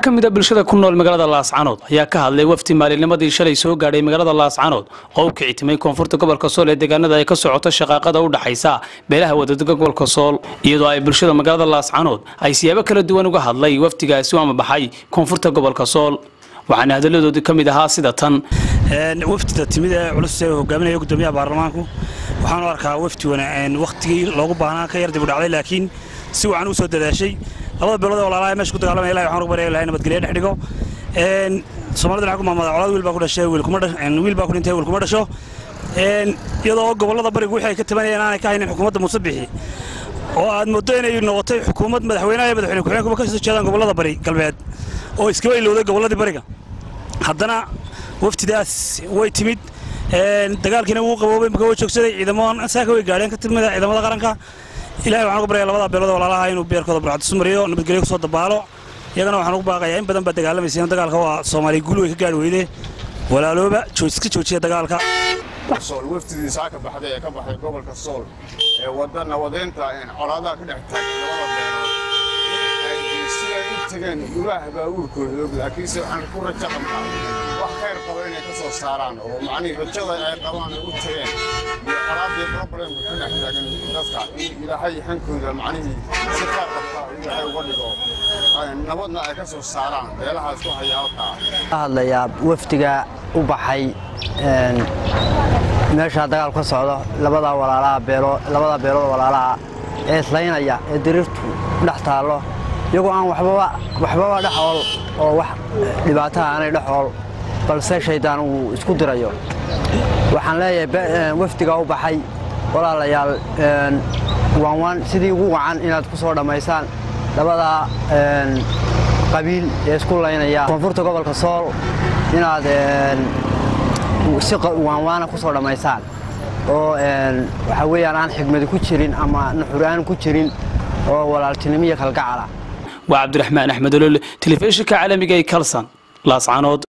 ka mid a bulshada ku nool magaalada laascanood ayaa ka hadlay wafdi maalinnimadii shalay soo gaadhay magaalada laascanood oo u kicitimay koonfurta gobolka sool ee deegaanada ay ka socoto shaqaaqada u dhaxaysa beelaha wadadega gobolka sool iyadoo ay bulshada magaalada laascanood ay siyaabo kala duwan uga hadlay wafdigaasi u amabaxay koonfurta gobolka sool waxaana hadalladoodii ka mid ahaa sida tan wafdida timid ee culus ee hogaaminaya gudoomiyaha baarlamaanku waxaanu arkaa wafdi wakhtigii loogu baahnaa ka yar dib u dhacday laakiin si wacan u soo dadaashay labada beelood ee walaalaha meesha ku dagaalamaya ilahi waxaan ugu barya ilahay nabadgelyo dhex dhigo soomaalida waxaa ku maamada colaad wiil baa ku dhashay wiil kuma wiil baa ku dhintay wiil kuma dhasho iyadoo gobollada barigu wixii ay ka tabanayeen aanay ka haynin xukuumadda muuse bixi oo aad mooddo inay noqotay xukuumad madaxweynaha iyo madaxweyne ku-xigeenkuba ka soo jeedaan gobollada bari galbeed oo iskaba ilowday gobolladii bariga haddana waftidaas way timid dagaalkiina wuu qaboobay marka way joogsaday ciidamo saaka way gaadheen ka timida ciidamada qaranka ilahay waxaan ugu baraya labada beelood walaalaha inuu beerkooda burcadisu mariyo nabadgelyo ku soo dabaalo iyagana waxaan ugu baaqayaa in badan baa dagaalamaysa dagaalka waa soomaaliya guul way ka gaadhi weyde walaalooba iska joojiya dagaalka sool wafdidii saaka baxday ee ka baxday gobolka sool ee wadda nabadeynta colaadaha ka dhex taagay labada beelood siday u tageen ilaah baa uurkooda og laakiinse waxaan ku rajo qabnaa wax khayr qaba inay ka soo saaraan oo macnihii rajada ay qabaan ay u tageen iyo colaadii problemka ka dhex taagan dadka in ilaahay hankooda macnihii si khayr qabta ilaahay uga dhigo nabadna ay ka soo saaraan beelahaas ku haya halkaa hadlayaa wafdiga u baxay meeshaa dagaal ka socdo labadaa walaalaha beeloo labada beelood walaalaha ee islaynaya ee diriirtu dhex taallo iyagoo aan waxbaba waxbaba dhexool oo wax dhibaataha aanay dhexool balse shaydaan uu isku dirayo waxaan leeyahay wafdigaa u baxay walaalayaal waanwaan sidii ugu wacan inaad ku soo dhammaysaan labadaa qabiil ee isku laynaya koonfurta gobolka sool inaad si waanwaana ku soo dhammaysaan oo waxaa weeyaan aan xigmadi ku jirin ama nuxur-aan ku jirin oo walaaltinimo iyo kalgacala waa cabdiraxmaan axmed olol telefishinka caalamiga ee kalsan laascanood